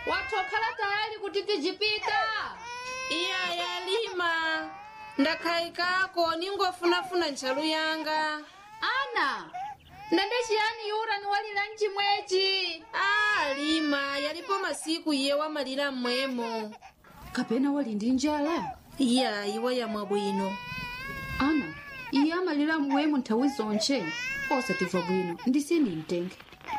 watokhala tayali kuti tijipita iya yalima ndakhayikako ningofunafuna ntchalu yanga ana ndende chiyani yura niwalira mchimwechi a lima yalipo masiku iye wamalira mmwemo kapena wali ndi njala iya iwa yamwa bwino ana iye amalira mmwemo nthawi zonche osatimva bwino ndisini mtenge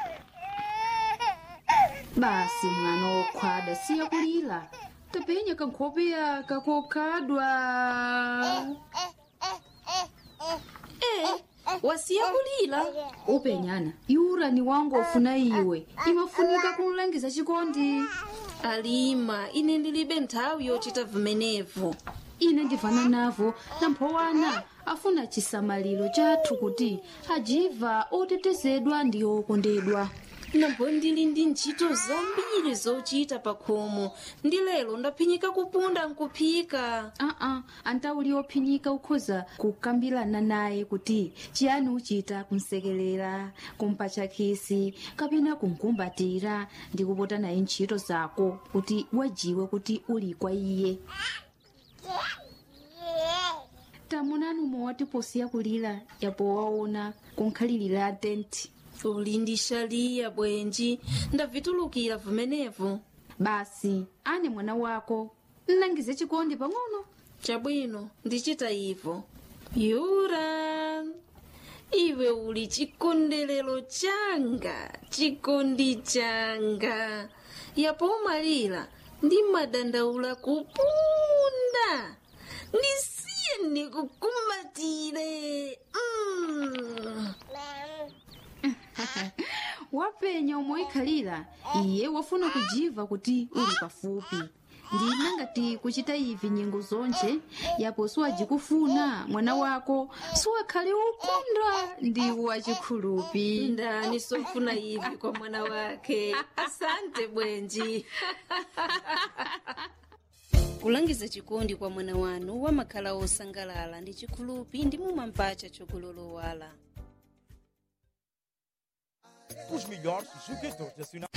basi mwana wokhwada siya kulira tapenya kankhope yaka kokhadwa e wasiya kulira upenyana yura ni wangu ofuna iwe imafunika kumlangiza chikondi alima ine ndilibe nthawi yochita vimenevo ine ndivana navo namphowana afuna chisamaliro chathu kuti ajiva otetezedwa ndi okondedwa nambo ndili ndi ntchito zambiri zochita pa khomo ndi lero ndaphinyika kupunda nkuphika aa antauli ophinyika ukhoza kukambirana naye kuti chiyani uchita kumsekelera kumpatcha khisi kapena kumkumbatira ndi kupota naye ntchito zako kuti wajiwe kuti uli kwa iye tamunani umwe posiya kulira yapo waona kunkhalirira tenti uli ndi shaliya bwenji ndavitulukira vimenevo basi ane mwana wako nnangize chikondi pang'ono chabwino ndichita ivo yura iwe uli chikondelero changa chikondi changa yapo umalira ndi madandaula kupunda ndisiye ndikukumbatire mm. wapenya omwe ikhalira iye wafuna kujiva kuti uli pafupi ndina ngati kuchita ivi nyengo zonche yapo siwajikufuna mwana wako siwakhale ukondwa ndi wachikhulupi ndani sofuna ivi kwa mwana wake asante bwenji kulangiza chikondi kwa mwana wanu wamakhala osangalala ndi chikhulupi ndi mumampacha chokulolowala Os melhores jogadores nacionais.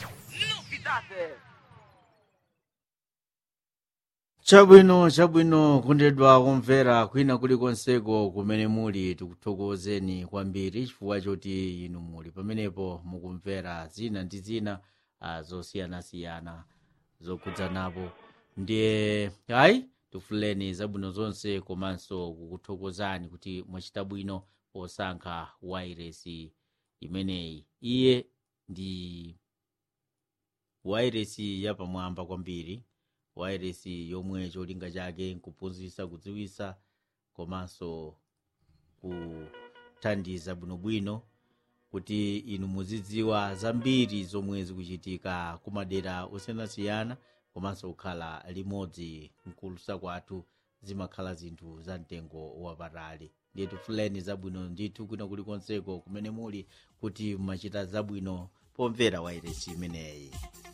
chabwino chabwino kundedwa kumvera kwina kulikonseko kumene muli tikuthokozeni kwambiri chifukwa choti inu muli pamenepo mukumvera zina ndi zina ah, zosiyanasiyana zokhudzanapo ndiye ayi tifuleni zabwino zonse komanso kukuthokozani kuti mwachita bwino posankha wairesi imeneyi iye ndi wairesi yapamwamba kwambiri wairesi yomwe cholinga chake nkuphunzitsa kudziwitsa komanso kuthandiza bwinobwino kuti inu muzidziwa zambiri zomwe zikuchitika kumadera osiyanasiyana komanso kukhala limodzi mkulusa kwathu zimakhala zinthu za mtengo wapatali ndiye tifuleni zabwino ndithu kwina kulikonseko kumene muli kuti mumachita zabwino pomvera wairesi imeneyi